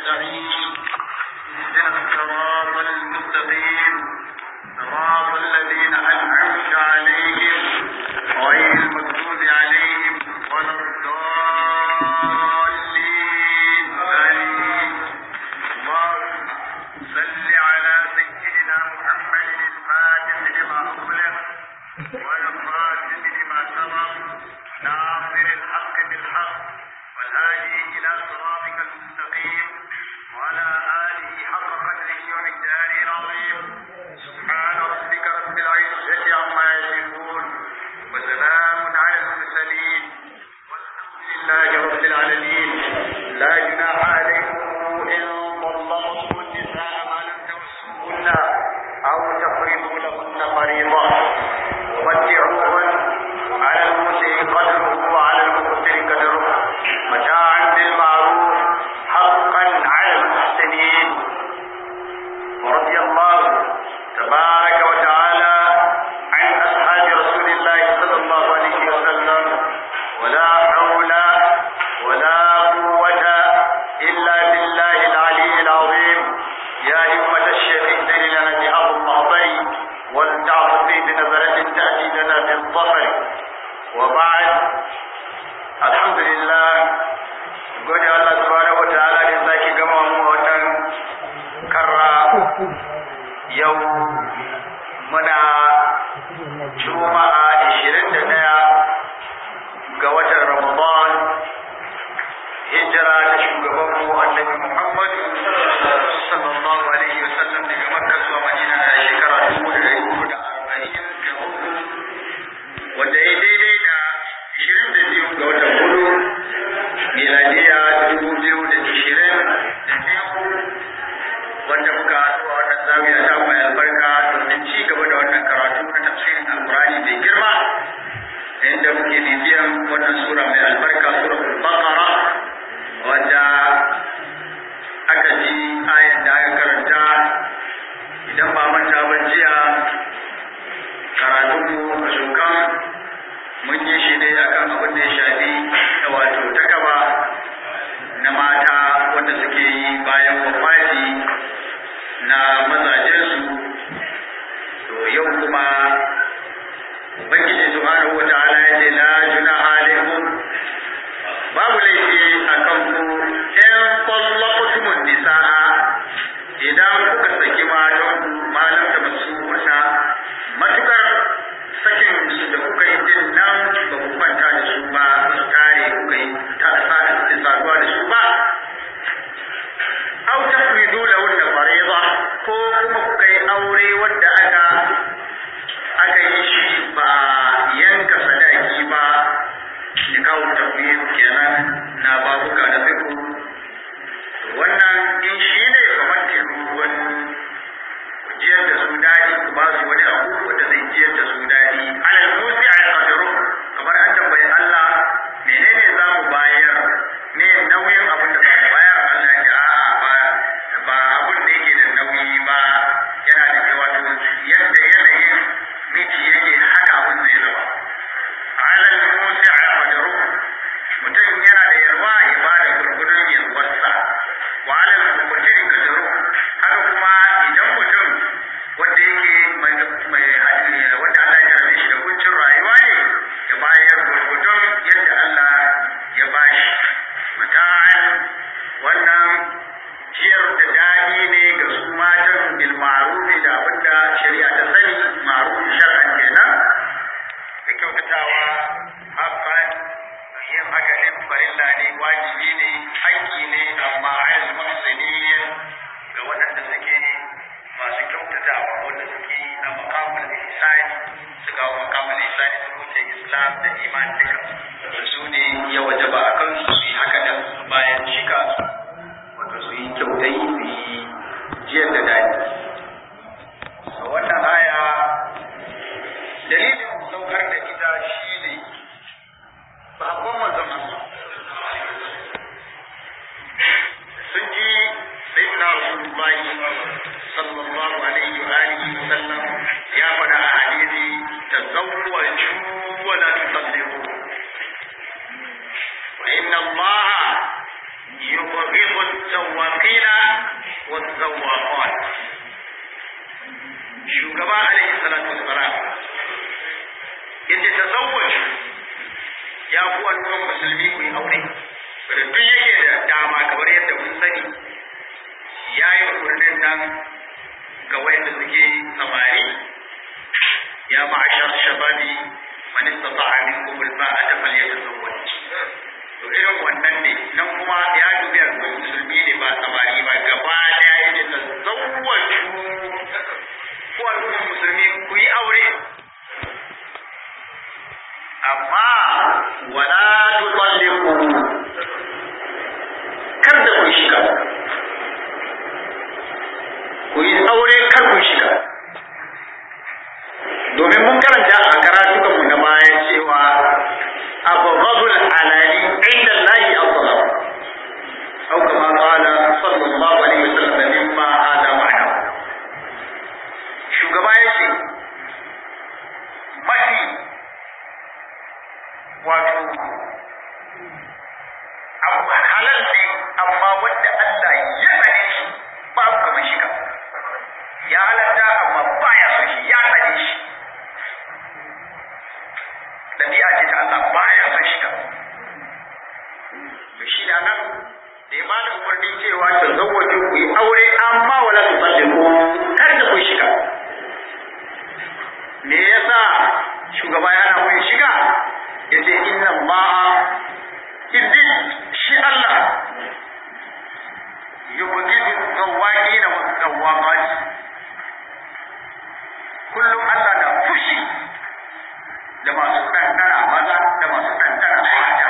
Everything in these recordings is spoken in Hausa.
نستعين اهدنا الصراط المستقيم صراط الذين أنعمت عليهم غير المغضوب عليهم ولا الضالين آمين اللهم صل على سيدنا محمد الفاتح لما أغلق والخاتم لما سبق ناصر الحق بالحق والهادي إلى صراطك المستقيم وعلى آله حق قدره ومقداره العظيم سبحان ربك رب العزة عما يصفون وسلام على المرسلين والحمد لله رب العالمين لا جناح عليكم إن طلقتم النساء ما لم تمسوهن أو تفرضوا لهن فريضة ومتعوهن على المسيء قدره وعلى المقتر قدره متاعا بالمعروف حقا على المحسنين ورضي الله تبارك وتعالى عن أصحاب رسول الله صلى الله عليه وسلم ولا حول ولا قوة إلا بالله العلي العظيم يا همة الشيخ لنا بهذا المعطي ولتعطفي بنظرة تأتي لنا بالظفر وبعد الحمد لله gode Allah subhanahu wa ta'ala da sake gama mu a wannan karra yau muna juma'a 21 ga watan Ramadan hijira da shugaban mu annabi Muhammad sallallahu alaihi wa sallam daga Makka zuwa Madina da shekara 1443 wanda ya daidai da 22 ga watan hudu miladiya 2022 wanda muka haɗu a wannan zawiya ta mai albarka domin ci gaba da wannan karatu na tafsirin alkurani mai girma inda muke bibiyan wannan sura mai albarka suratul baqara wanda aka ji ayan da aka karanta idan ba manta ba jiya karatunmu a shukan mun yi shi ne akan abin da ya shafi da wato takaba na mata wanda suke yi bayan wafati na mazajensu to yau kuma ubangiji subhanahu wata'ala ya ce la junaha alaikum babu laifi akan ku in qallaqtumun nisaa idan kuka saki matan ku malam da basu wata matukar sakin su da kuka yi din nan ba ku kwanta da su ba su tare kuka yi ta saduwa da su ba dama kamar yadda mun sani ya yi umarnin nan ga wayanda suke samari ya ma'ashar shababi man istata'a minkum al-ba'ata falyatazawwaj to irin wannan ne nan kuma ya dubi musulmi ne ba samari ba gaba daya yake tazawwaju ko al'ummar musulmi ku yi aure amma wala tutalliqu kar da ku shiga ku yi aure kar ku shiga domin mun karanta a karatukanmu na baya cewa abghadul halali inda Allah afdal aw kama qala sallallahu alaihi wasallam mimma hada ma'ana shugaba yace mafi wato abu halal ne amma wanda Allah ya tsare shi babu kamar shiga ya halatta amma baya son shi ya tsare shi dabi'a ce ta Allah baya son shiga to shi da nan da ya bada umarni cewa ta zawwaje ku yi aure amma wala su talliku kar da ku shiga me yasa shugaba yana mun shiga yace inna Allah idin shi Allah yubghidu zawaqina wa zawaqat kullum Allah na fushi da masu ɗanɗana maza da masu ɗanɗana mata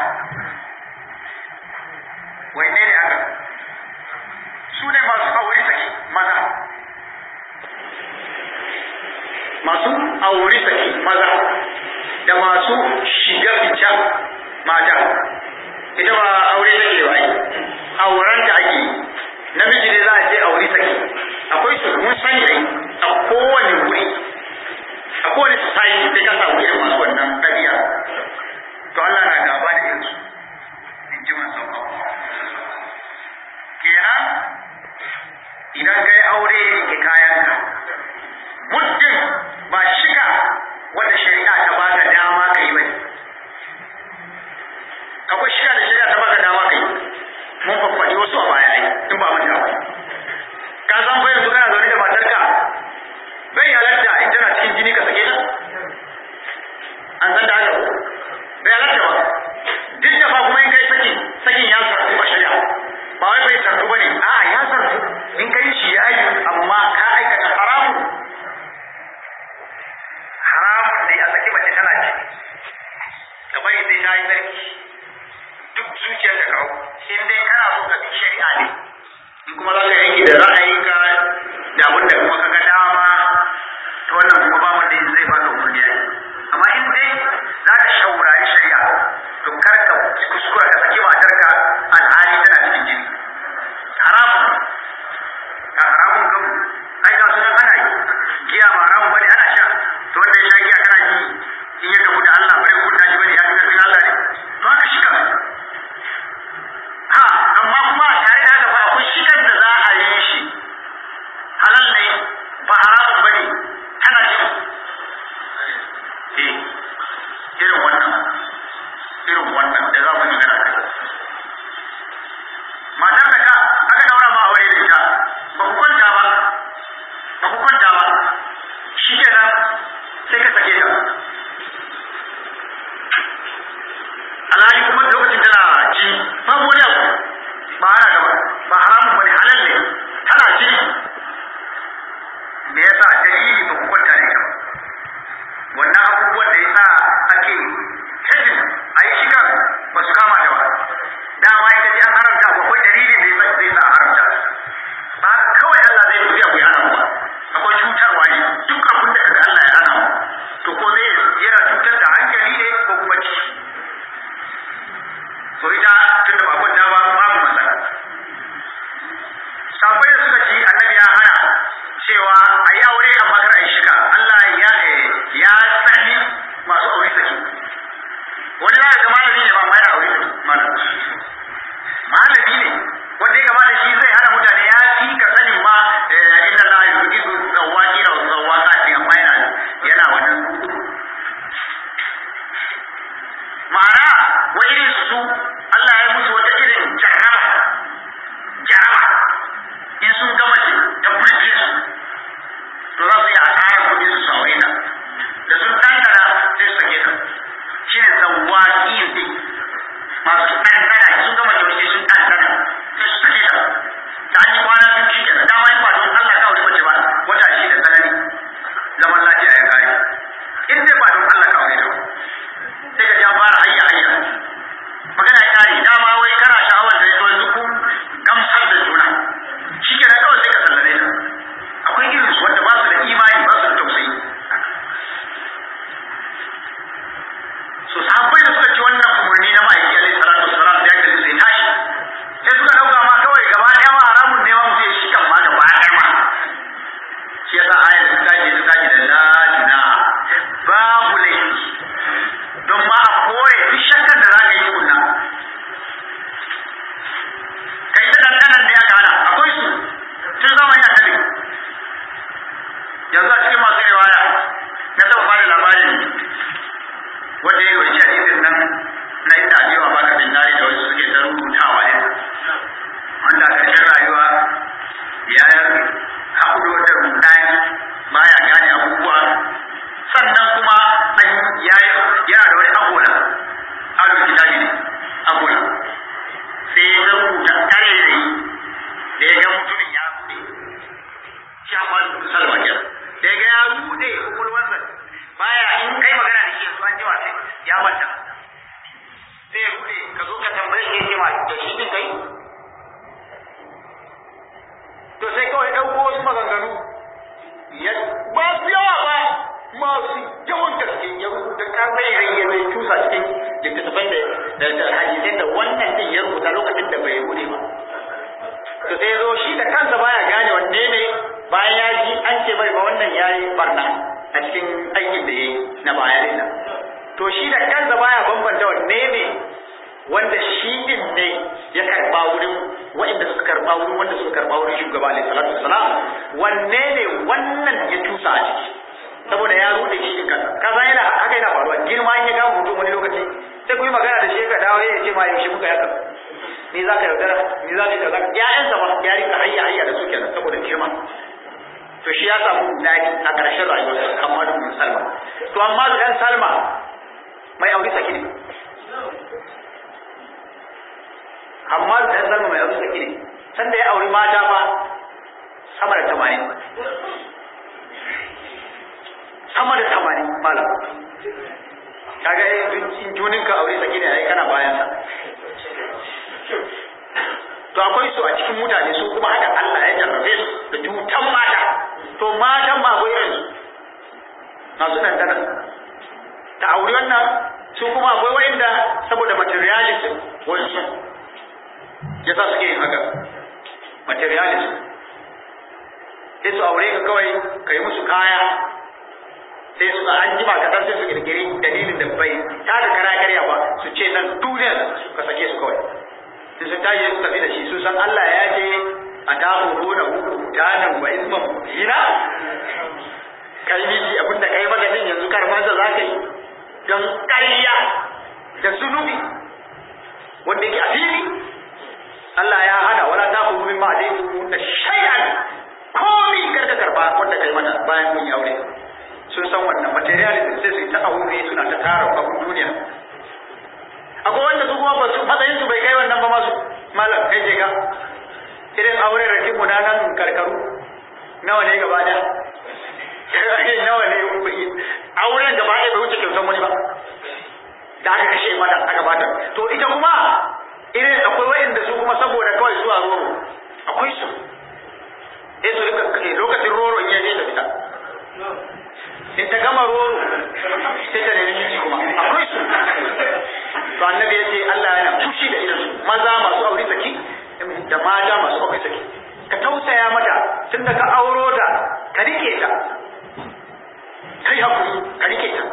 wai ne ne aka su ne masu aure saki maza masu aure saki maza da masu shiga fita mata ita ba aure take ba yi auren da ake namiji ne za a ce aure saki akwai su mun sani ai a kowane wuri a kowane society sai ka samu irin masu wannan ɗabi'a to Allah na gaba da irin su in ji man sauka kenan idan kai aure rike kayanka muddin ba shiga wanda shari'a ta baka dama kai bane akwai shiga da shari'a ta baka dama kai mun faffaɗi wasu a baya ai in ba manta ba ka san fa yanzu kana zaune da matarka bai halatta in tana cikin jini ka sake ta an san da haka ko bai halatta ba duk da fa kuma in kai saki sakin ya sarfu a shari'a ba wai bai sarfu bane a ya sarfu in kai shi ya yi amma ka aikata haramu haramun ne a saki mace tana ciki ka bari sai ta yi sarki duk zuciyar da kawo in dai kana so ka bi shari'a ne in kuma za ka yanki da ra'ayinka da abin da kuma ka ga dama to wannan kuma ba wanda zai baka umarni yayi amma in dai za ka shaurari shari'a to kar ka kuskura ka saki matarka alhali tana cikin jini haramun a haramun kan ai ga sunan ana yi giya ba haramun bane ana sha to wanda ya sha giya kana ji in ya gamu da Allah bai hukunta shi bane ya fi karfin Allah ne to haka shiga ha amma kuma tare da haka fa akwai shigar da za a yi shi halal ne ba haramun bane ana ji eh irin wannan irin wannan da za mu yi magana kai matar da ka aka daura ma aure da ita ba ku kwanta ba ba ku kwanta ba shi kenan sai ka sake ta alhali kuma lokacin tana ji babu wani abu ba ana gaba ba haramun bane halal ne tana ji me yasa dalili ba ku kwanta da ita ba wannan abubuwan da yasa ake hedin a yi shiga ba su kama da ba dama ita ce an haramta akwai dalilin da yasa zai sa a haramta ba haka kawai Allah zai tafiya ku yana ba akwai cutarwa ne duk abin da kaga Allah ya hana to ko zai yana cutar da hankali ne ko kuma ciki to ita tun da ba kwanta ba babu matsala sabai da suka ci annabi ya hana cewa a yi aure amma kar a yi shiga Allah ya ya sani masu aure saki wani za ga malami ne ba ma yana aure saki malami malami ne wanda ya gaba da shi zai hana mutane ya fi ka sanin ma inna la yujidu zawaqina wa zawaqati amma yana yana wannan ma'ana wa irin su Allah ya musu wata irin jarraba ya ba su yawa ba masu yawan gaske ya rubuta karfai ya mai tusa cikin littattafan da da hadisai da wannan din ya rubuta lokacin da bai rude ba to sai zo shi da kansa baya gane wanne ne bayan ya ji an ce mai ba wannan yayi barna a cikin aikin da yayi na baya din nan to shi da kansa baya bambanta wanne ne wanda shi din ne ya karba wurin waɗanda suka karba wurin wanda suka karba wurin shugaba alaihi salatu wassalam wanne ne wannan ya tusa a ciki saboda ya rude shi din kansa kaza yana haka yana faruwa girma in ya ga mutum wani lokaci sai ku yi magana da shi ka dawo ya ce ma yaushe muka yaka ni za ka yaudara ni za ka yaudara ƴaƴansa ba ya rika hayya hayya da su kenan saboda girma to shi ya samu daɗi a ƙarshen rayuwarsa Hammadu bin Salma to amma da ɗan Salma mai aure saki ne amma da ɗan Salma mai aure saki ne sanda ya auri mata fa sama da tamanin sama da tamanin malam kaga in junin ka aure saki ne ai kana bayan sa to akwai su a cikin mutane su kuma haka Allah ya jarrabe su da cutan mata to matan ma akwai irin masu nan da ta aure wannan su kuma akwai wanda saboda materialism wasu ya sa suke yin haka materialism sai su aure ka kawai ka yi musu kaya sai su an jima ka sai su kirkiri dalilin da bai ta da kara karya ba su ce nan duniyar ka sake su kawai sai su tashi su tafi da shi su san Allah ya ce a ta horo na huku ta nan wa isman hina kai miji abinda kai maka din yanzu karmansa za ka yi don ƙarya da zunubi wanda yake a fili Allah ya hana wala ta horo min ma'adai da shay'an komi karka karba wanda kai mata bayan mun yi aure sun san wannan materialism sai su yi ta aure suna ta tara abun duniya akwai wanda su kuma ba su matsayin su bai kai wannan ba masu malam kai je ka irin aure rake mu na nan karkaru nawa ne gaba da nawa ne auren gaba ɗaya bai wuce kyautan wani ba da aka kashe mata aka bata to ita kuma irin akwai wa'inda su kuma saboda kawai zuwa roro akwai su eh su lokacin roro in yaje da fita in ta gama roro sai ta nemi miji kuma akwai su to annabi ya ce Allah yana fushi da irin maza masu aure saki da mata masu aure saki ka tausaya mata tunda ka auro ta ka rike ta kai hakuri ka rike ta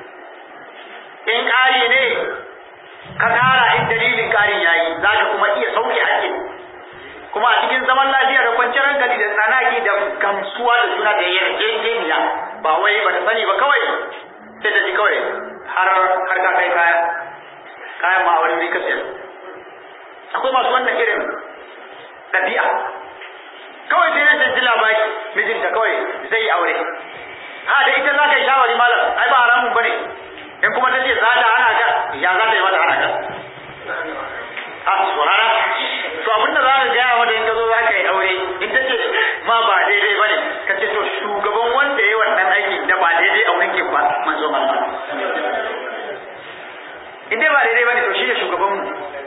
in ƙari ne ka ƙara in dalilin ƙarin yayi za ka kuma iya sauke hakkin kuma a cikin zaman lafiya da kwanciyar hankali da tsanaki da gamsuwa da juna da yarjejeniya ba wai ba ta sani ba kawai sai ta ji kawai har har ka kai kaya kayan ma wani ka sayar akwai masu wannan irin ɗabi'a kawai sai na ji labari mijinta kawai zai yi aure ha da ita za ka yi shawari malam ai ba haramun bane in kuma ta ce za ta hana ka ya za ta yi mata hana ka a tsorara to abinda za ka gaya mata in ka zo za ka yi aure in ta ce ma ba daidai bane ka ce to shugaban wanda ya yi wannan aiki da ba daidai a wurin ke ba manzo Allah in dai ba daidai bane to shi ne shugaban mu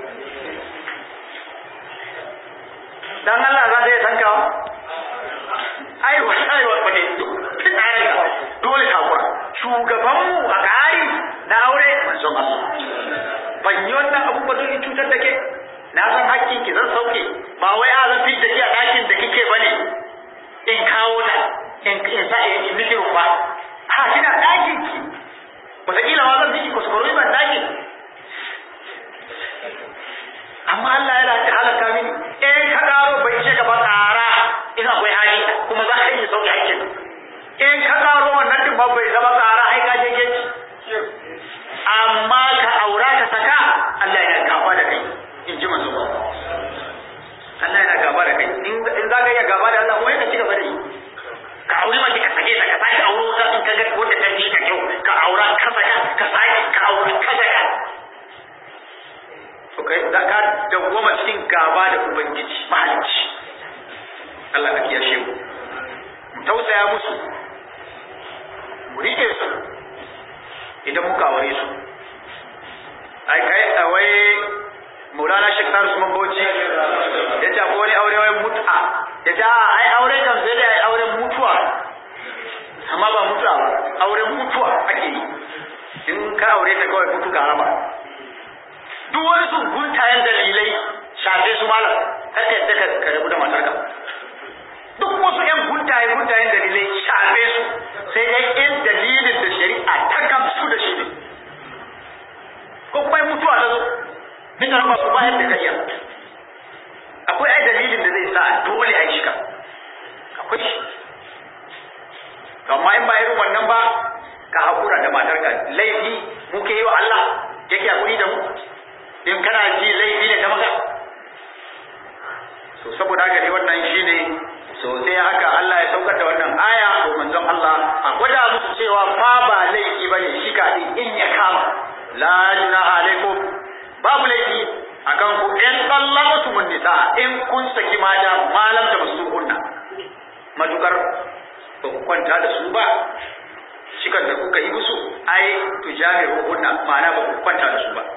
dan Allah za ta yi tankawa ai wa ai wa ne dole ta kura shugaban mu a ƙari na aure manzon Allah ban yi wannan abu ba don cutar da ke na san hakkin ki zan sauke ba wai a zan fit da ke a ɗakin da kike bane in kawo ta in in sa in miki rufa ha kina ɗakin ki wataƙila ma zan miki kuskure ban ɗakin amma Allah yana ta halaka mini in ka ƙaro bai ce ka ba ƙara in akwai hali kuma za ka iya sauke hakkin in ka ƙaro wannan din ba bai zama ƙara ai ka je geji amma ka aura ka saka Allah yana gaba da kai in ji manzo Allah yana gaba da kai in za ka iya gaba da Allah wai ka ci gaba da yi ka auri mace ka sake ta ka sake auro ta in ka ga wanda ta ji ka kyau ka aura ka saka ka sake ka aura ka saka to kai da ka dawwama cikin gaba da ubangiji mahalicci Allah ka kiyashe mu mu tausaya musu mu rike su idan muka aure su ai kai wai Maulana Sheikh Sar Usman Bauchi ya ce akwai wani aure wai mut'a ya ce a ai aure kan sai da ai auren mutuwa kar ka yadda ka rabu da matarka duk wasu ƴan guntaye guntayen dalilai shafe su sai dai in dalilin da shari'a ta gamsu da shi ne ko kuma mutuwa ta zo bisa ba ku bayar da kariya akwai ai dalilin da zai sa dole a yi shika akwai shi amma in ba irin wannan ba ka hakura da matarka laifi muke yi wa Allah yake hakuri da mu in kana ji laifi ne ta maka so saboda haka ne wannan shine so sai haka Allah ya saukar da wannan aya ko manzon Allah a gwada musu cewa fa ba laifi bane shi ka in ya kama la junaha alaikum babu laifi akan ku in sallatu mun nisa in kun saki mata malam ta musuhunna matukar ba ku kwanta da su ba shikan da kuka yi musu ai tujami'u hunna ma'ana ba ku kwanta da su ba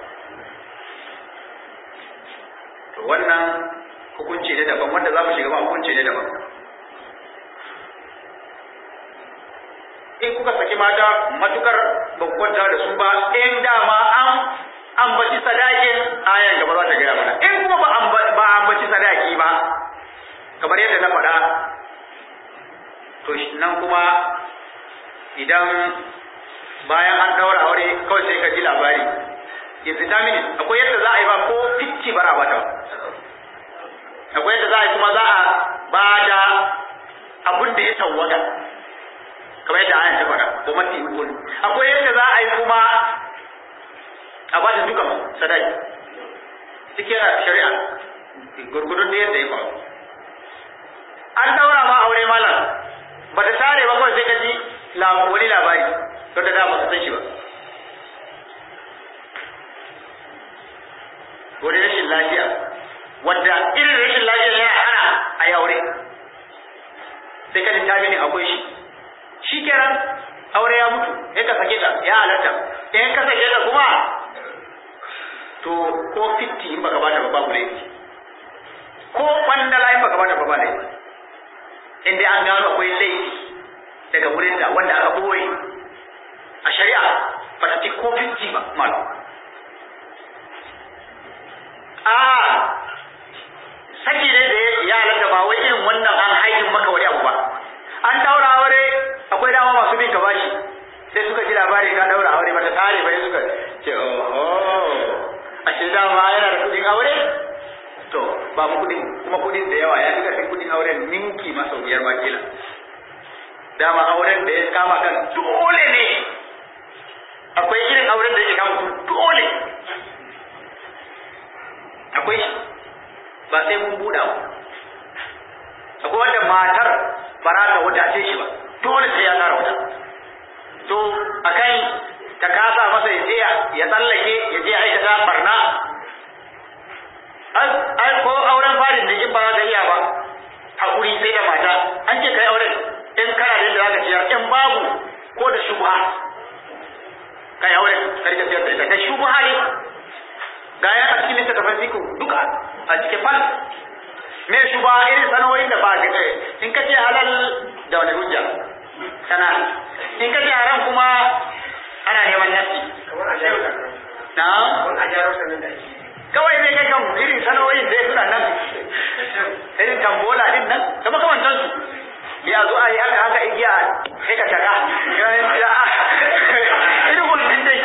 to wannan hukunci ne daban wanda za mu shiga ba hukunci ne daban in kuka saki mata matukar ba ku kwanta da su ba in dama an ambaci sadakin ayan gaba za ta gaya mana in kuma ba ambaci sadaki ba kamar yadda na faɗa to nan kuma idan bayan an daura aure kawai sai ka ji labari yanzu ta mini akwai yadda za a yi ba ko fitti bara ba ta akwai yadda za a yi kuma za a ba da abin da ya tawwada kamar yadda ayan ta faɗa ko mafi ukun akwai yadda za a yi kuma a ba da duka sadaki cikin shari'a gurgudun da yadda ya faru an daura ma aure malam ba ta tare ba kawai sai ka ji wani labari don da dama san shi ba wani rashin lafiya wanda irin rashin lafiya yana hana a yi aure sai ka ta mini akwai shi shi kenan aure ya mutu in ka sake ta ya halatta in ka sake ta kuma to ko fitti in baka bata ba babu laifi ko kwandala in baka bata ba ba laifi in dai an gano akwai laifi daga wurin da wanda aka boye a shari'a ba ta ci ko fitti ba malam a saki ne da ya halatta ba wai irin wannan an haihin maka wani abu ba an daura aure akwai dama masu bin ka bashi sai suka ji labari ka daura aure ba ta tare ba suka ce oho a ce dama yana da kudin aure to ba mu kudin kuma kudin da yawa ya fi karfin kudin auren ninki masa biyar ma kila dama auren da ya kama kan dole ne akwai irin auren da ya kama dole akwai shi ba sai mun buɗa ba akwai wanda matar ba za ta wadace shi ba dole sai ya tsara wata to akan ta kasa masa ya je ya tsallake ya je aikata barna an ko auren farin da in ba za ka iya ba hakuri sai da mata an ce kai auren in kana da yadda za ka ciyar in babu ko da shubha kai auren karka ciyar da ita da shubha ne ga ya a cikin littattafan fiku duka a cikin fal me shubha irin sanoyin da ba ga in ka ce halal da wani hujja sana in ka ce haram kuma ana neman nasi na kawai zai kai kan irin sanoyin da suna nan irin tambola din nan da makamantan su ya zo a yi haka haka igiya sai ka taka irin wannan dai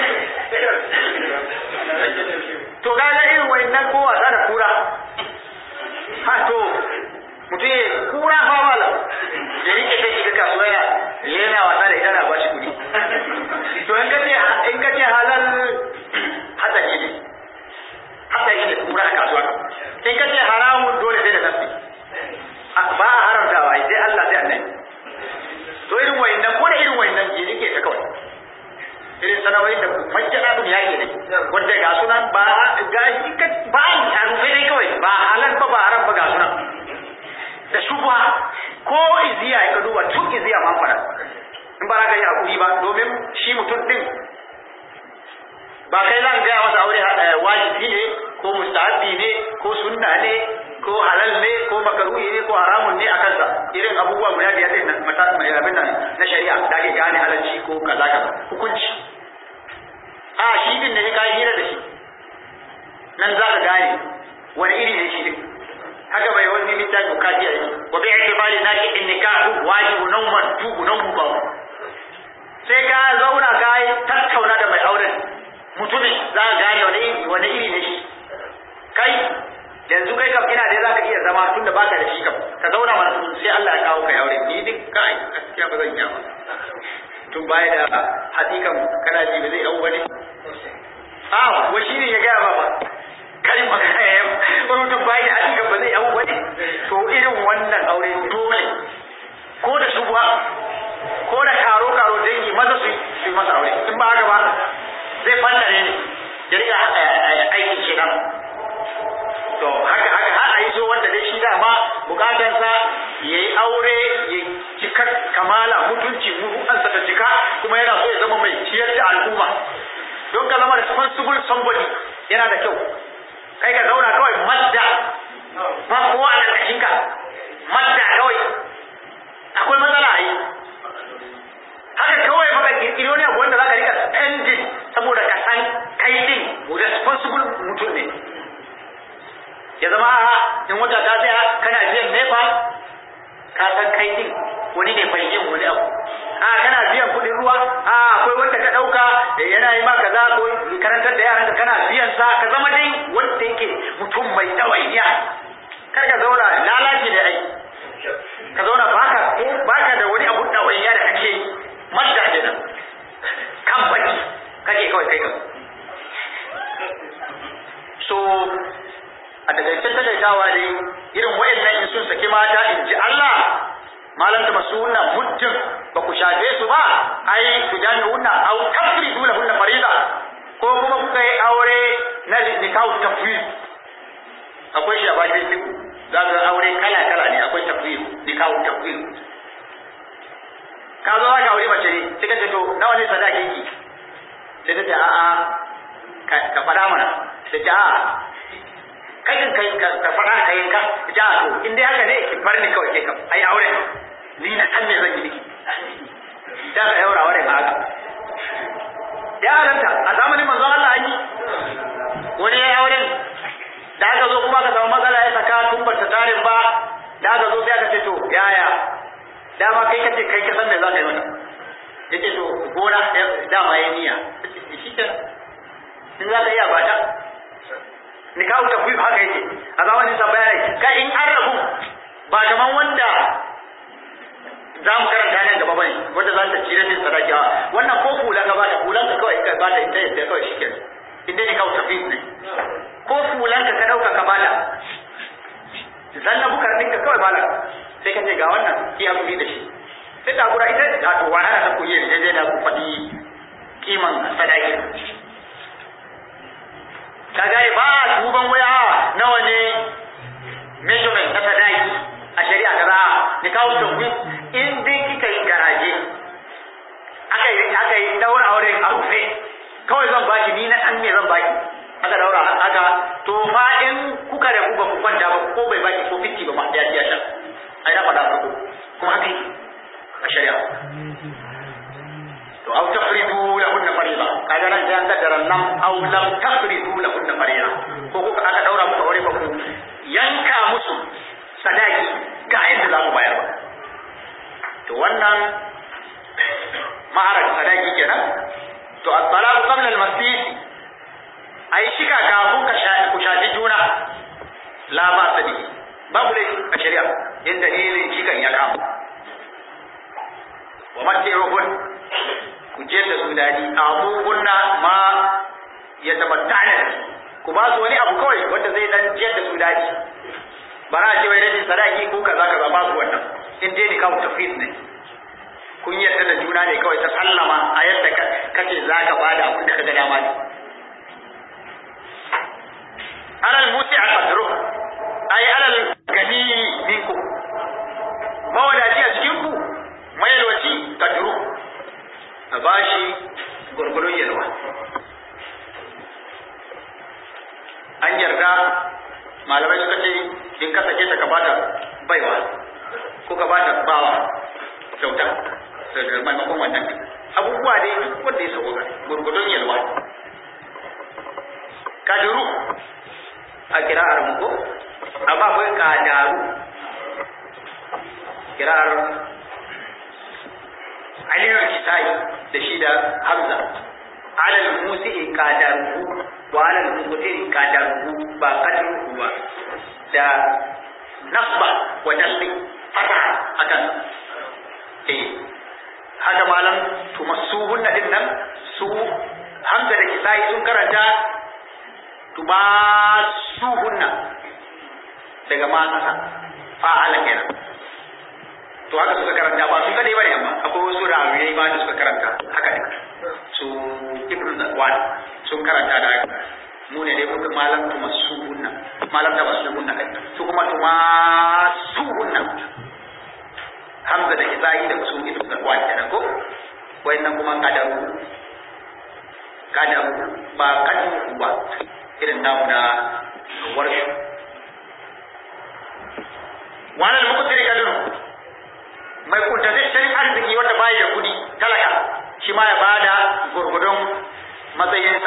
to kaga irin wannan ko wasa da kura ha to mutum ya kura fa mala ya rike ta shiga kasuwa ya yana wasa da ita na bashi kuɗi to in kace in kace halal hatsari ne hatsari ne kura a kasuwa in kace haramun dole sai da nafsi ba a haramtawa sai Allah sai annabi to irin wayannan ko da irin wayannan je rike ta kawai irin sanawai da majjana dun yake ne wanda ga sunan ba ga ba a rufe dai kawai ba halal ba ba haram ba ga sunan da shubha ko iziya ka duba tun iziya ma fara in ba ka yi hakuri ba domin shi mutum din ba kai zan gaya masa aure wajibi ne ko mustahabi ne ko sunna ne ko halal ne ko makaruhi ne ko haramun ne a kansa irin abubuwa guda biyar din nan mata mai abin nan na shari'a da ake gane halalci ko kaza kaza hukunci a shi din ne ka hira da shi nan za ka gane wani iri ne shi din haka kaji ai wa bi i'tibari naki in nikahu wajibu nawman tubu nan ba sai ka zauna ka yi tattauna da mai auren mutumin za ka gane wani iri wani iri ne shi kai yanzu kai kam ina da za ka iya zama tunda baka da shi kam ka zauna mana sai Allah ya kawo kai aure ni duk kai gaskiya ba zan iya ba tun baya da hakikan kana ji ba zai yau wani a wa shi ne ya gaya ba ba kai magana ya wani mutum baya da hakikan ba zai yau wani to irin wannan aure dole ko da shubuwa ko da karo karo dangi maza su yi masa aure in ba haka ba zai fallare ne ya riga aikin shi nan to haka haka har a yi so wanda dai shi dama bukatansa ya yi aure ya cika kamala mutunci mutunansa ta cika kuma yana so ya zama mai ciyar da al'umma don ka zama responsible somebody yana da kyau kai ka zauna kawai madda ba kowa a ƙarƙashin ka madda kawai akwai matsala a yi haka kawai baka kirkiro ne wanda za ka rika spending saboda ka san kai din responsible mutum ne ya zama in wata ta tsaya kana biyan nefa ka san kai din wani ne bai yin wani abu a kana biyan kuɗin ruwa a akwai wanda ka ɗauka da yana yi maka za ko karantar da yaran kana biyan sa ka zama dai wanda yake mutum mai ɗawainiya kar ka zauna lalaci da ai ka zauna baka baka da wani abu ɗawainiya da kake madda kenan kan baki kake kawai kai kan so a takaice takaitawa ne irin wayannan in sun saki mata in ji Allah malam da masunna muddin ba ku shafe su ba ai ku jami hunna au tafridu lahunna fariza ko kuma kuka yi aure na nikahu tafwid akwai shi a bakin duk za ka aure kala kala ne akwai tafwid nikahu tafwid ka zo za ka aure mace ne sai ka ce to nawa ne sadakin ki sai ta ce a'a ka faɗa mana sai ta a'a kai din kai ka faɗa ka yanka ja to in dai haka ne ki bar ni kawai ke kam ai aure ni na san me zan yi miki da ka yaura aure ba haka ya halatta a zamanin manzon Allah an yi wani ya aure da aka zo kuma ka samu matsala ya saka tun ba ta tarin ba da aka zo sai aka ce to yaya dama kai kace kai ka san me za ka yi mata yace to gona dama ya niyya shi kenan in za ka iya ba ta ni kawo tafwid haka yake a zamanin sa bayanai ka in an rabu ba kaman wanda za mu karanta nan gaba bane wanda za ta cire min sadaki wannan ko hula ka ba ta hulan ka kawai ka ba ta ita yadda kawai shi kenan in dai ni kawo tafwid ne ko hulan ka ka dauka ka bala zanna bukar ɗinka kawai bala sai ka ce ga wannan ki hakuri da shi sai ta gura ita a to wahala ta ku yi daidai da ku faɗi kiman sadaki ka gane ba duban waya nawa ne measurement na sadaki a shari'a kaza ni kawo tafi in dai kika yi garaje aka yi aka yi daura aure a rufe kawai zan baki ni na san me zan baki aka daura aka to fa in kuka da ku ba ku kwanta ba ko bai baki ko fitti ba ma ya ci ya sha ai na faɗa farko kuma haka yi a shari'a to aw tafridu lahunna fariida kaga nan sai an kaddara lam aw lam tafridu lahunna fariida ko kuka aka daura muku aure ba ku yanka musu sadaki ga yadda za ku bayar ba to wannan ma'arar sadaki kenan to at-talaq qabla al-masjid ai shika kafin ka shafi ku shafi juna la ba sadi babu laifi a shari'a in dalilin shikan ya kama wa matiruhun ku je da su daɗi abubuwanna ma ya tabatta da ku ba su wani abu kawai wanda zai dan je da su daɗi ba za a ce wai rashin sadaki ko kaza kaza ba su wannan in dai ni kawo tafid ne kun yarda da juna ne kawai ta sallama a yadda kace za ka bada abin da ka ga dama ne alal musi a qadru ay alal gani minku mawadaci a cikin ku mayalwaci qadru a bashi gurgurun yalwa an yarda malamai suka ce in ka sake ta ka bata baiwa ko ka bata bawa kyauta daga maimakon wannan abubuwa dai wanda ya sauka gurgudun yalwa kadiru a kira'ar muku amma akwai kadaru kirar aliyu kisai da shi da hamza alal musi'i qadaruhu wa alal muqtiri qadaruhu ba qadruhu ba da nasba wa nasbi fata akan eh haka malam tumassuhunna din nan su hamza da kisai sun karanta tubasuhunna daga ma kasa fa'ala kenan to haka suka karanta ba su kadai bane amma akwai wasu rawiyai ba da suka karanta haka ne su ibn zakwan sun karanta da haka mu ne dai muka malam tuma suhunna malam da suhunna kai su kuma tuma suhunna hamza da isa'i da su ibn zakwan kenan ko wayannan kuma kadaru kadaru ba kadaru ba irin namu na warshu wannan mukuntiri kaduru mai kuntataccen arziki wanda bai da kudi talaka shi ma ya bada gurgudun matsayinsa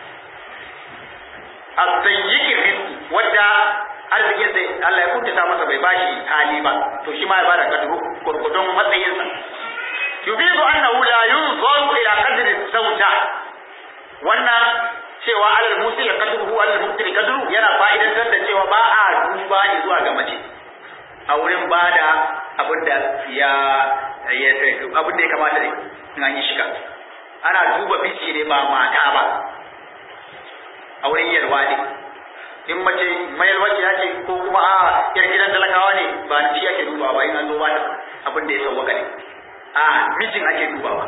a tsayyiki rizki wadda arzikin sai Allah ya kuntata masa bai bashi hali ba to shi ma ya bada kaduru gurgudun matsayinsa yubidu annahu la yunzaru ila qadri zawja wannan cewa alal musi ya kaduru alal muktiri kaduru yana fa'idantar da cewa ba a duba zuwa ga mace a wurin bada abin da ya abin da ya kamata ne in an yi shiga ana duba miji ne ba mata ba a wurin yalwa ne in mace mayalwaci ya ce ko kuma a yar gidan talakawa ne ba na shi ake dubawa ba in an zo ba ta abin da ya sauwaka ne a mijin ake dubawa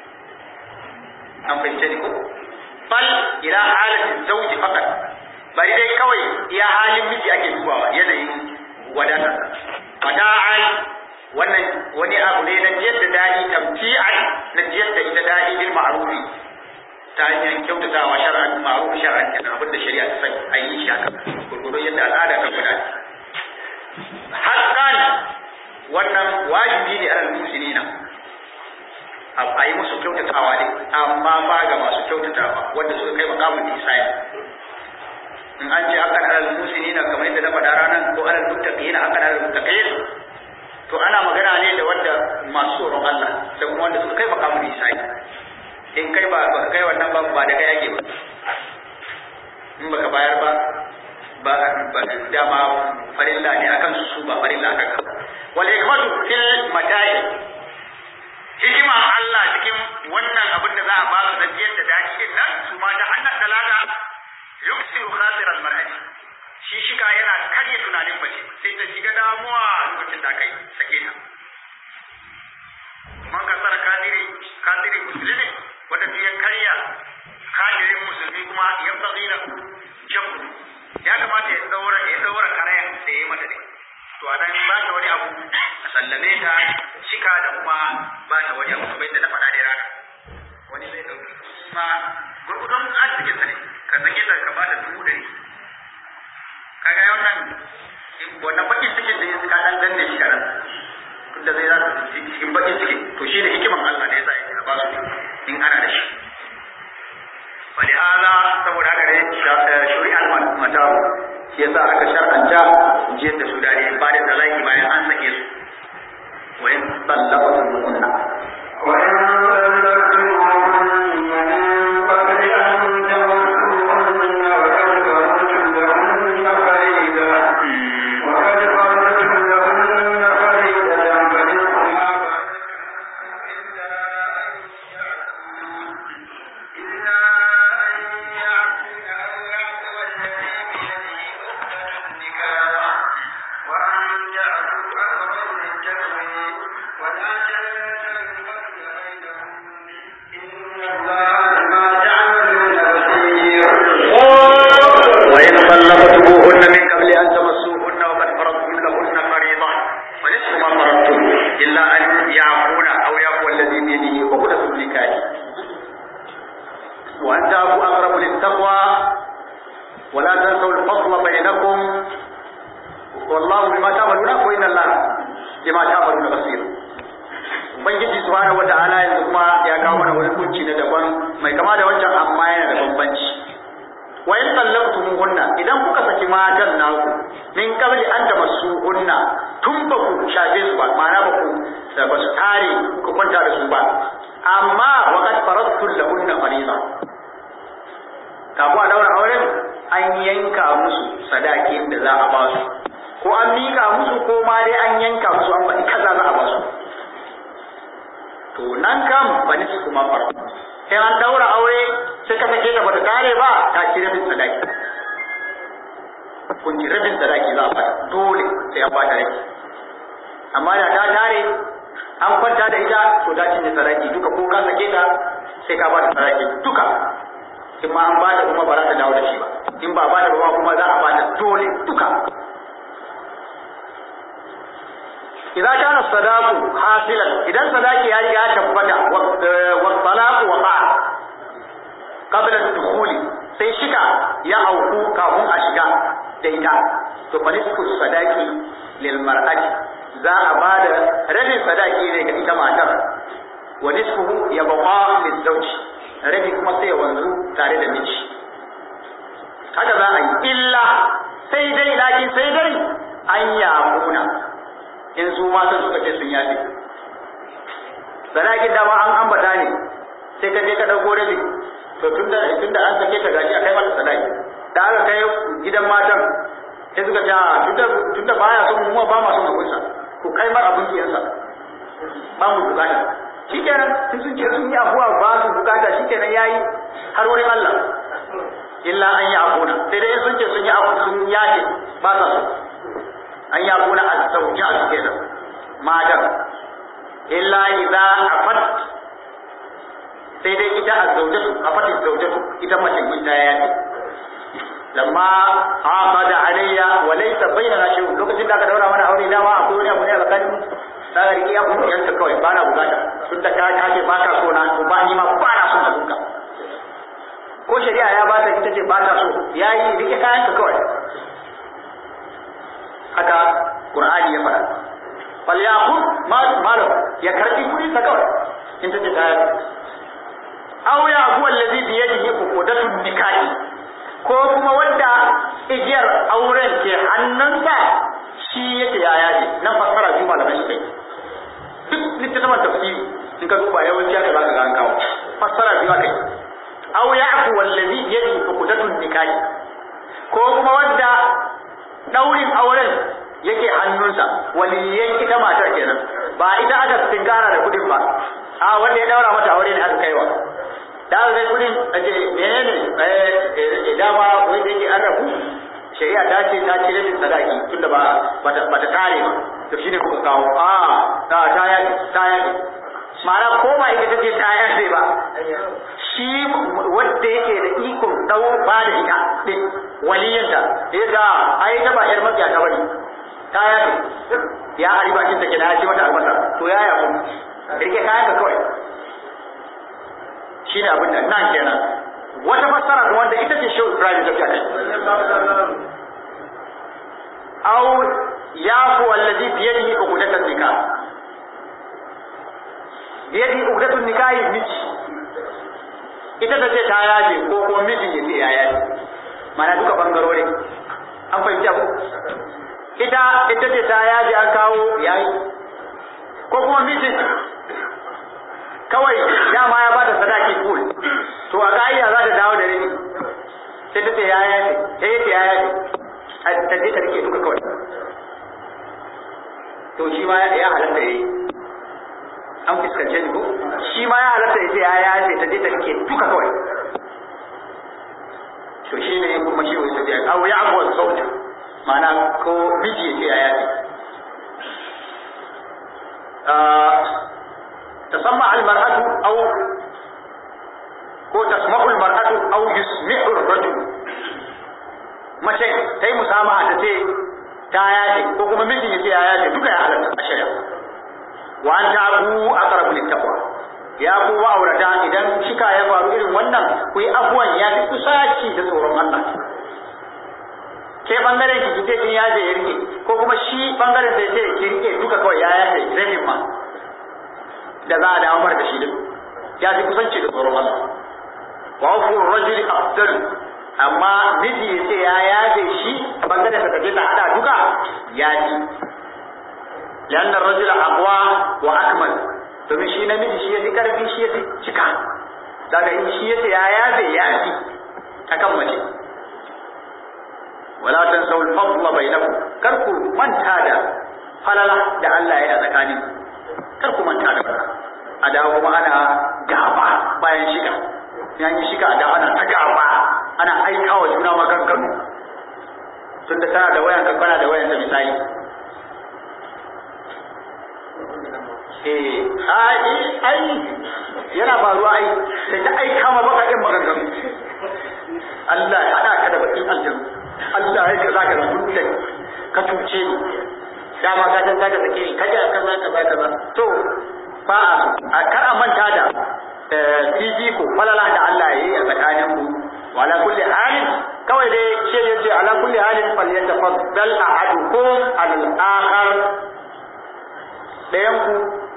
an fahimce ni ko bal ila halatin zauji fakat bari dai kawai iya halin miji ake dubawa yanayin wadatar fada'an wannan wani abu ne na jiyar da daɗi tamti'an na jiyar da ita daɗi bil ma'rufi ta hanyar kyautatawa shar'an ma'ruf shar'an kenan abinda shari'a ta sani a yi shi haka gurgurun yadda al'ada ta gudanar haqqan wannan wajibi ne alal muslimina a yi musu kyautatawa ne amma ba ga masu kyautatawa wanda suka kai makamun isai in an ce hakan alal muslimina kamar yadda na faɗa ranar ko alal muttaqina hakan alal muttaqin to ana magana ne da wanda masu tsoron Allah da kuma wanda suka kai makamun isai in kai ba baka kai wannan ba ba da kai yake ba in baka bayar ba ba ba dama farilla ne akan su su ba farilla akan ka wal hikmatu fil mata'i hikima Allah cikin wannan abin da za a ba su da jiyar da daɗi din nan su ma da annan talata yuksiru khatir al mar'ati shi shiga yana karya tunanin mace sai ta shiga damuwa lokacin da kai sake ta man kasar kadiri kadiri musulmi wanda ya karya kadirin musulmi kuma ya bagi da jabu ya kamata ya daura ya daura karayan da ya mata ne to a nan ba ta wani abu a sallame ta shika da kuma ba ta wani abu kamar yadda na faɗa da rana wani zai ɗauki ma gurgudun arzikin sa ne ka sake ta ka ba ta dubu ɗari kaga wannan wannan bakin cikin da ya ka dan danne shi karan tunda zai za su cikin bakin ciki to shi ne hikiman Allah da ya sa ya ba su in ana da shi wani ala saboda haka ne shuri'al matawu shi yasa aka shar'anta jiyar da su dare ba da talaki bayan an sake su wa in sallatu kunna wa in tun ba ku shafe su ba ma'ana ba ku da ba su tare ku kwanta da su ba amma waqad faradtu lahunna fariida kafin a daura auren an yanka musu sadaki da za a ba su ko an mika musu ko ma dai an yanka musu an faɗi kaza za a ba su to nan kam ba ni su kuma faru sai an daura aure sai ka sake ta bata tare ba ta ci rabin sadaki kun ci rabin sadaki za a bata dole sai an bata rabi amma da ta tare an kwanta da ita to ta cinye sadaki duka ko ka sake ta sai ka bata sadaki duka in ma an bata kuma ba za ta dawo da shi ba in ba bata ba kuma za a bata dole duka إذا كان الصداق حاصلا إذا الصداق يعني تبدا والطلاق وقع قبل الدخول sai shiga ya auku kafin a shiga da ita to fa nisfu sadaqi lil mar'ati za a bada rabin sadaqi ne ga ita matar wa nisfuhu yabqa lil zawj rabi kuma sai wanzu tare da miji haka za a yi illa sai dai lakin sai dai an yamuna in su matan suka ce sun yafe sadakin dama an ambata ne sai ka je ka dauko rabi to tunda tunda an sake ta gashi akai mata sadaki da aka kai gidan matan sai suka ce tunda tunda baya son mu ba ma son abun sa ku kai mar abun kiyansa ba mu bukata shikenan sun sun ce sun yi abuwa ba su bukata shikenan yayi har wurin Allah illa an yi abuna sai dai sun ce sun yi abu sun yaje ba sa so an ya kuna a sauki a suke da matan illa idza afat sai dai ita a zaujatu afat zaujatu ita mace ita ya yi lamma aqada alayya wa laysa bainana shay'un lokacin da aka daura mana aure dama akwai wani abu ne a tsakanin da ga riƙe abu yanka kawai ba na bukata tun da ka ce ba ka so na to ba ni ma ba na son abunka ko shari'a ya ba ta ita ce ba ta so yayi rike kayanka kawai haka Qur'ani ya faɗa fal yaqul malu ya karbi kuɗi sa kawai in ta ce ta aw ya huwa allazi bi yadihi uqdatun nikahi ko kuma wanda igiyar auren ke hannunsa shi yake ya yaji nan fassara biyu malamai su kai duk littattafan tafsiri in ka duba yawanci aka zaka ga an kawo fassara biyu akai aw ya huwa allazi bi yadihi uqdatun nikahi ko kuma wanda daurin auren yake hannunsa waliyan ita matar kenan ba ita aka tinkara da kudin ba a wanda ya daura mata aure ne aka kaiwa da aka kai kudin aje menene eh dama wai da yake an rabu shari'a ta ce ta cire min sadaki tunda ba bata bata kare ba to shine kuka kawo a ta ta ya ta ya ma'ana ko ba ita take ta ya ba shi wanda yake da ikon dau ba da ita din waliyanta ya ga ai ta ba yar mafiya ta bane ta ya ya ari bakin take da ya ce mata albasa to ya ya kun rike kayan ka kawai shine abin da nan kenan wata fassara kuma wanda ita ce shehu Ibrahim ta kai aw yafu allazi bi yadihi uqdatan nikah bi yadihi uqdatun nikah miji ita ta ce ta yaje ko ko mijin ya ce ya yaje mana duka bangarori an fahimci abu ita ita ce ta yaje an kawo yayi ko kuma mijin kawai dama ya bada sadaki full to a ka'ida za ta dawo da rini sai ta ce ya yaje sai ya ce ya yaje ta je ta rike duka kawai to shi ma ya halatta yayi an fuskance ni ko shi ma ya halatta ya ce ya yaje ta je ta rike duka kawai to shi ne kuma shi wai tafiya aw ya abuwa sauta ma'ana ko miji ya ce ya yaje تسمع المرأة أو ko tasma'ul mar'atu aw yusmi'u ar-rajul mace tai musamaha ta ce ta yaje ko kuma mijin ya ce ya yaje duka ya halatta a shari'a wa an ta'bu aqrabu lit-taqwa ya ku aurata idan shika ya faru irin wannan ku yi abuwan ya fi kusaci da tsoron Allah ke bangaren ki kike kin yaje ya rike ko kuma shi bangaren sai ce ki rike duka kawai ya yaje rabin ma da za a dawo da shi din ya fi kusanci da tsoron Allah wa ku rajuli afdal amma miji ya ce ya yaje shi bangaren sa kaje ta hada duka ya ji lianna ar-rajula aqwa wa akmal domin shi namiji shi yafi karfi shi yafi cika daga in shi yace ya yafe ya fi akan mace wala tansaw al-fadla bainakum kar ku manta da falala da Allah ya yi a tsakanin kar ku manta da wannan a da kuma ana gaba bayan shiga yan yi shiga da ana ta gaba ana aika wa juna maganganu tunda tana da wayan kana da wayan da misali eh ai ai yana faruwa ai sai ta aika ma bakakin maganganu Allah ya hada ka da bakin aljanu Allah ya kaza ka da ka cuce ni dama ka san zaka sake ni kaje kaza kaza kaza to ba a kar a manta da fifiko falala da Allah ya yi a tsakanin ku wala kulli halin kawai dai ce yace ala kulli halin falyatafaddal ahadukum al akhar dayan ku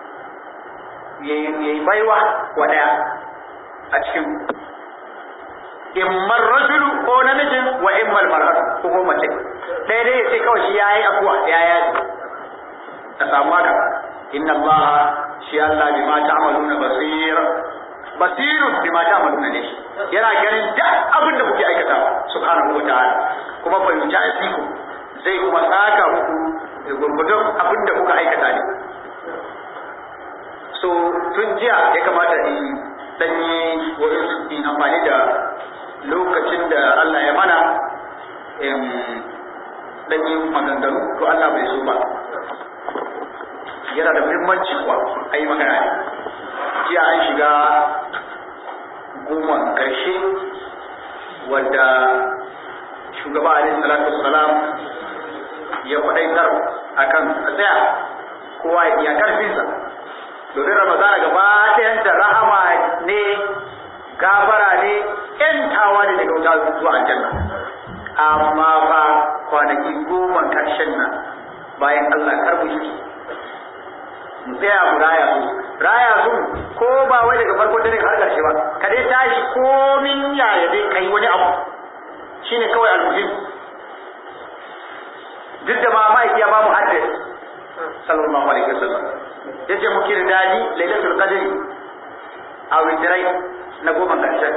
yayi baiwa wa daya a cikin immar rajulu ko namijin wa immal mar'atu ko ko mace ɗaya dai sai kawai shi yayi abuwa ya yaji ka samu haka inna allaha shi Allah bima ta'maluna basir basirun bima ta'maluna ne yana ganin duk abin da kuke aikatawa subhanahu wata'ala kuma fa yuta'tiku zai kuma saka muku gurgudun abin da kuka aikata ne so tun jiya ya kamata in danyi in amfani da lokacin da Allah ya mana dan yi maganganu to Allah bai so ba yana da muhimmanci kuwa a yi magana jiya an shiga goma ƙarshe wadda shugaba alaihi salatu wassalam ya faɗaitar a kan tsaya kowa ya karfinsa domin ramadana gaba ɗayan da rahama ne gafara ne ƴantawa ne daga wuta zuwa aljanna amma ba kwanaki goma ƙarshen nan bayan Allah karbu shi mu tsaya mu raya su raya su ko ba wai daga farko dare har ƙarshe ba ka dai tashi komin yaya dai kai wani abu shine kawai almuhim duk da ma ma'aiki ya ba mu address sallallahu alaihi wasallam yace mu kirdadi lailatul qadri a witrai na goma ƙarshen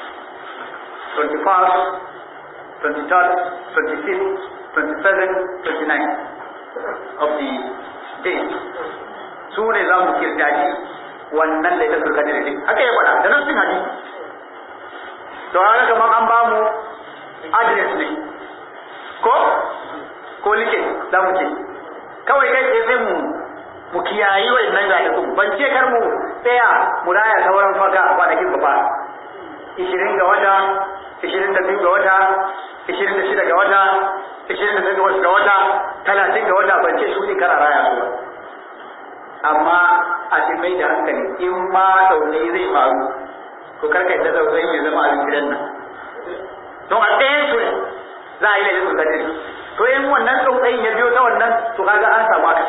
21st 23rd 25th 27th 29th of the day su ne za mu kirtaji wannan lailatul qadr din haka ya faɗa da nan sun hadisi to haka kamar an ba mu address ne ko ko like za mu ce kawai kai sai sai mu mu kiyayi wa innan zalikun ban ce kar mu tsaya mu raya sauran faka kwanakin ba ishirin ga wata ishirin da biyu ga wata ishirin da shida ga wata ishirin da ga wata talatin ga wata ban ce su ne kar a raya su ba amma a ce mai da hankali in ma daune zai faru to karka yadda zaune ya zama a gidan nan don a ɗayan su ne za a yi laifin kadiri to in wannan tsautsayin ya biyo ta wannan to kaga an samu haka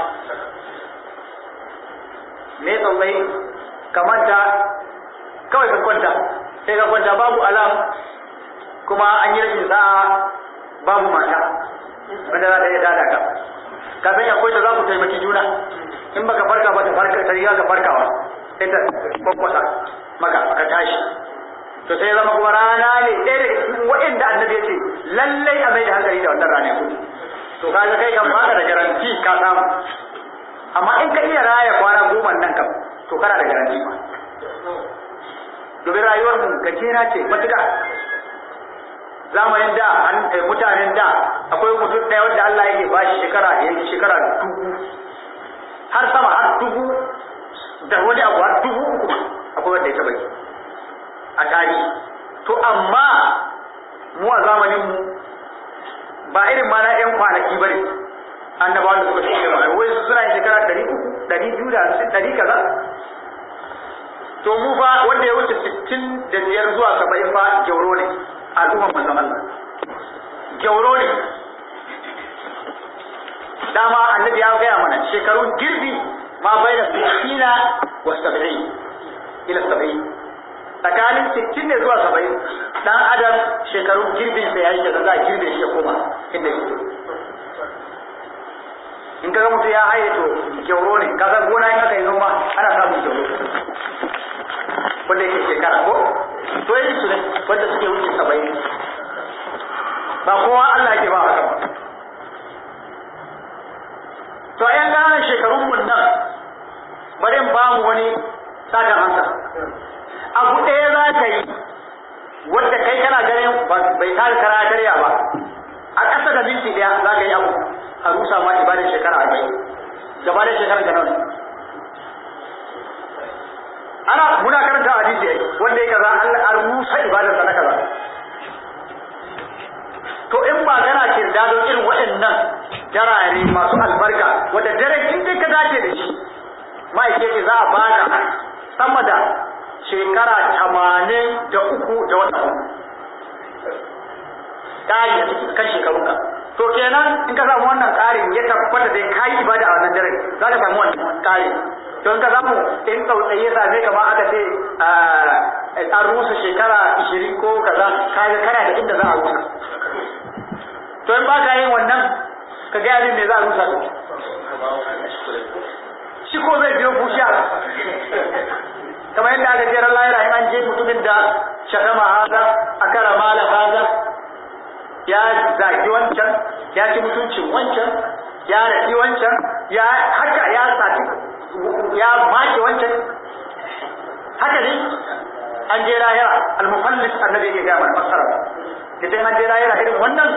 me tsautsayi ka manta kawai ka kwanta sai ka kwanta babu alam kuma an yi rashin sa'a babu mata wanda za ta iya dada ka ka san akwai da za ku taimaki juna in baka farka ba ta farka ta riga ka farkawa sai ta kwakwasa maka ka tashi to sai zama kuma rana ne ɗaya daga cikin waɗanda annabi ya ce lallai a mai da hankali da wannan rane to kaga kai kan baka da garanti ka samu amma in ka iya raya kwana goma nan kam to kana da garanti ma domin rayuwar mu gajera ce matuƙa zamanin da mutanen da akwai mutum ɗaya wanda Allah yake ba shi shekara ya yi shekara dubu har sama har dubu da wani abu har dubu uku ma akwai wanda ya taɓa yi a tarihi to amma mu a zamanin mu ba irin ma na ƴan kwanaki ba ne annabawa da suka shige ba wai su suna yin shekara ɗari uku ɗari biyu da hamsin ɗari kaza to mu fa wanda ya wuce sittin da biyar zuwa saba'in fa gyauro ne al'umman manzon Allah gyauro ne dama annabi ya gaya mana shekarun girbi ma bai da sittina wa saba'in ila saba'in tsakanin sittin ne zuwa saba'in dan adam shekarun girbin sa yayi da za a girbe shi ya koma inda yake in kaga mutum ya haye to gyauro ne ka san gona in aka yi noma ana samun gyauro wanda yake shekara ko to yi su ne wanda suke wuce saba'in ba kowa Allah yake ba haka ba to a yan ƙananan shekarun mun nan bari in ba mu wani sakan hanka abu ɗaya za ka yi wadda kai kana ganin bai tare kara karya ba a ƙasa da minti ɗaya za ka yi abu a rusa ma ibadar shekara arba'in gaba da shekara ga nawa ana muna karanta hadisi ai wanda ya kaza Allah an rusa ibadar sa na kaza to in ba kana kirda don irin waɗannan jarare masu albarka wanda dare in dai ka dace da shi ma'aikaci za a baka sama da shekara tamanin da uku da wata uku ƙari a cikin kan shekarunka to kenan in ka samu wannan ƙarin ya tabbata dai ka yi ibada a wannan dare za ka samu wannan ƙari to in ka samu in tsautsayi ya same ka ma aka ce an rusa shekara ishirin ko kaza ka ga kana da inda za a rusa to in ba ka yin wannan ka gaya min me za a rusa shi ko zai biyo bushiya kamar yadda aka jera lahira in an je mutumin da shakama haza akara mala haza ya zagi wancan ya ci mutuncin wancan ya rafi wancan ya haka ya sati ya maki wancan haka ne an je lahira al-mufallis annabi ya ga mana fasara kitan an je lahira irin wannan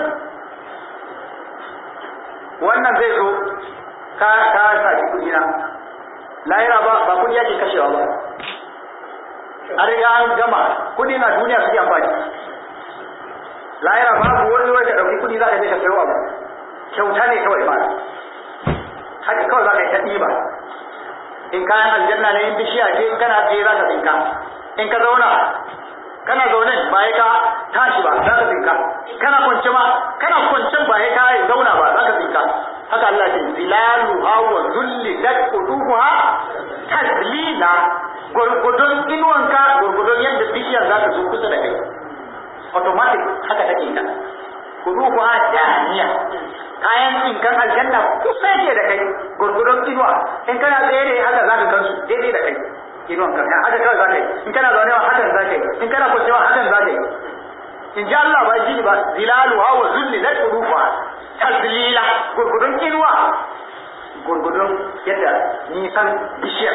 wannan zai zo ka ka saki kudi na lahira ba ba kudi yake kashewa ba an riga an gama kudi na duniya suke amfani lahira babu wani wanda ɗauki kudi za ka je ka sayo abu kyauta ne kawai ba haka kawai za ka yi ta ɗiba in kayan aljanna ne in bishiya ce in kana tsaye za ka tsinka in ka zauna kana zaune ba ya ka tashi ba za ka tsinka kana kwance ma kana kwancen ba ya ka zauna ba za ka tsinka haka Allah ce zilalu hawa zulli lat quduha tazlila gurgudun inuwanka gurgudun yadda bishiyar za ta zo kusa da kai automatic haka take ta quduha daniya kayan tsinkan aljanna kusa yake da kai gurgudun inuwa in kana tsaye ne haka za ka gansu daidai da kai inuwan ka haka kawai za ka yi in kana zaune wa hakan za ka yi in kana kwancewa hakan za ka yi in ji Allah ba ji ba zilalu hawa zulli la turufa tazlila gurgudun inuwa gurgudun yadda nisan bishiyar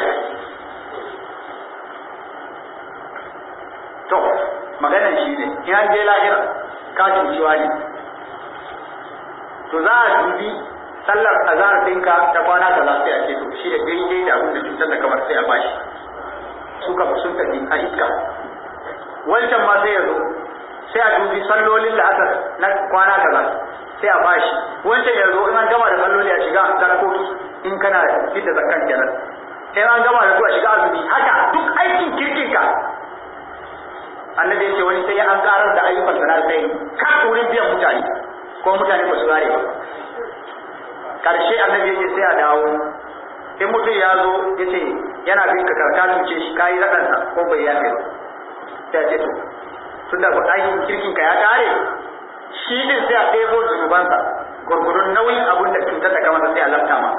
to maganan shi ne in an je lahira ka cuciwa ne to za a dubi sallar azhar ɗinka ta kwana kaza sai a ce to shi da daidai da abin da cutar da kamar sai a bashi suka sun tafi a iska wancan ma sai ya zo sai a dubi sallolin la'asar na kwana kaza sai a bashi wancan ya zo in an gama da salloli a shiga zarkoki in kana fita zakkan kenan in an gama da su a shiga azumi haka duk aikin kirkin ka annabi ya ce wani sai an karar da ayyukan sana sai ka wurin biyan mutane ko mutane ba su gare ba karshe annabi ya ce sai a dawo in mutum ya zo ya ce yana bin ka karka tuce shi kayi raɗansa ko bai yafe ba sai a ce to tun da aikin kirkin ka ya kare shi din sai a ɗebo zunubansa gurgurun nauyin abin da cutar da kamar sai a lafta ma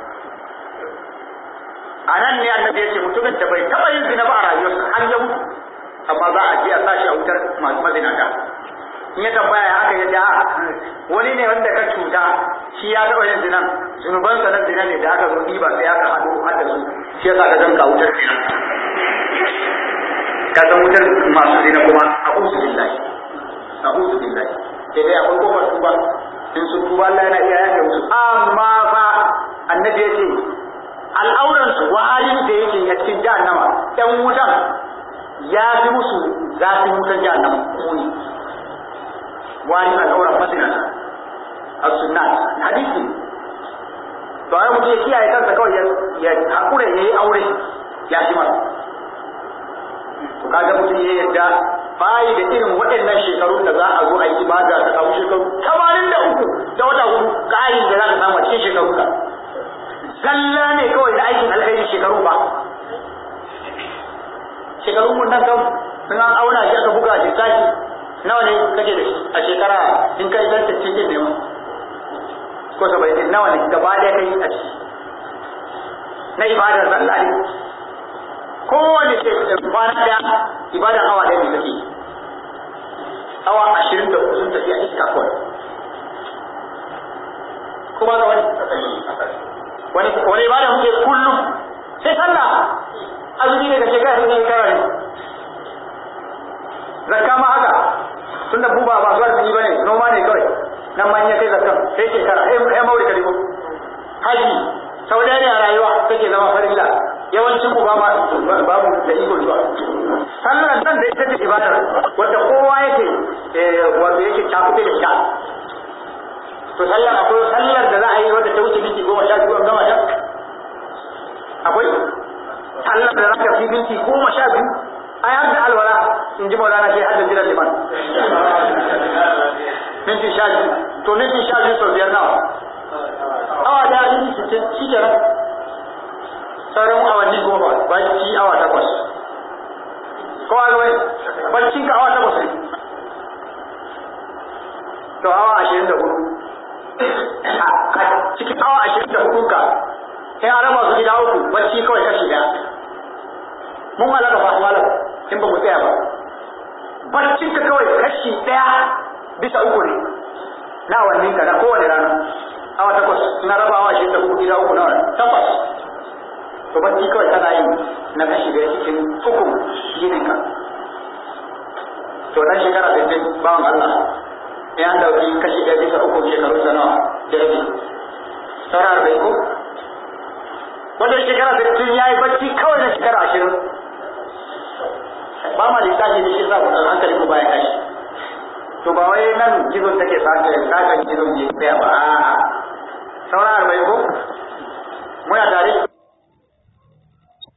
a nan ne annabi ya ce mutumin da bai taɓa yin zina ba a rayuwarsa har ya mutu amma za a je a sashi a wutar masu mazinata in ya tambaya ya aka yadda wani ne wanda ka cuta shi ya taɓa yin zinan zunubansa na zina ne da aka zo ɗiba sai aka haɗu har da su shi yasa ka zanka wutar zina ka san wutar masu zina kuma a usu billahi a usu billahi sai dai akwai kofar tuba in sun tuba Allah yana iya yafe musu amma fa annabi ya ce al'auransu warin da yake a cikin jahannama ɗan wutan ya fi musu zafin wutan jahannama muni wani al'auran mazinata a sunnat hadisi to ai mutum ya kiyaye kansa kawai ya hakura ya yi aure ya shi masa to kaga mutum ya yadda bayi da irin waɗannan shekarun da za a zo a yi ibada ta samu shekaru tamanin da uku da wata hudu ƙarin da za ka samu a cikin shekaru ka zalla ne kawai da aikin alkhairi shekaru ba shekarun mun nan kam sun an auna shi aka buga lissafi nawa ne kake da shi a shekara in kai zan tafi din ne ma ko saba'in din nawa ne gaba ɗaya kai a ciki na ibadar sallah ne kowane kwana ɗaya ibadar awa ɗaya ne kake awa ashirin da sun tafi a iska kawai kuma ga wani wani wani ibada muke kullum sai sallah azumi ne da shekara sai shekara ne zakka ma haka tunda buba ba zuwa azumi bane noma ne kawai nan ma in ya kai zakka sai shekara sai mauri karibu haji sau da ne a rayuwa take zama farilla yawancin ku ba ma babu da iko zuwa sallar nan da ita ce ibadar wanda kowa yake wato yake cakuɗe da ita to sallar akwai sallar da za a yi wadda ta wuce minti goma sha biyu an gama ta akwai sallar da za ka fi minti goma sha biyu a yi hadda alwala in ji maulana shi hadda jiran liman minti sha biyu to minti sha biyu sau biyar nawa awa da minti sittin shi kenan sauran awanni goma bacci awa takwas kowa ga wani baccin ka awa takwas ne to awa ashirin da hudu a cikin awa ashirin da hudu ka in an raba su gida uku bacci kawai kashi daya mun halaka ba malam in ba mu tsaya ba baccin ka kawai kashi daya bisa uku ne na awannin ka na kowane rana awa takwas na raba awa ashirin da hudu gida uku nawa takwas to bacci kawai kana yin na kashi daya cikin ukun yinin ka to dan shekara sittin bawan Allah ya an dauki kashi ɗaya bisa uku shekaru sa nawa da rabi saura arba'in ko wanda shekara sittin ya yi bacci kawai na shekara ashirin ba ma lissafi ne shi sa ku ɗan hankali ku bayan kashi to ba wai nan gizon take sake sakan gizon ya tsaya ba a'a saura arba'in ko muna tare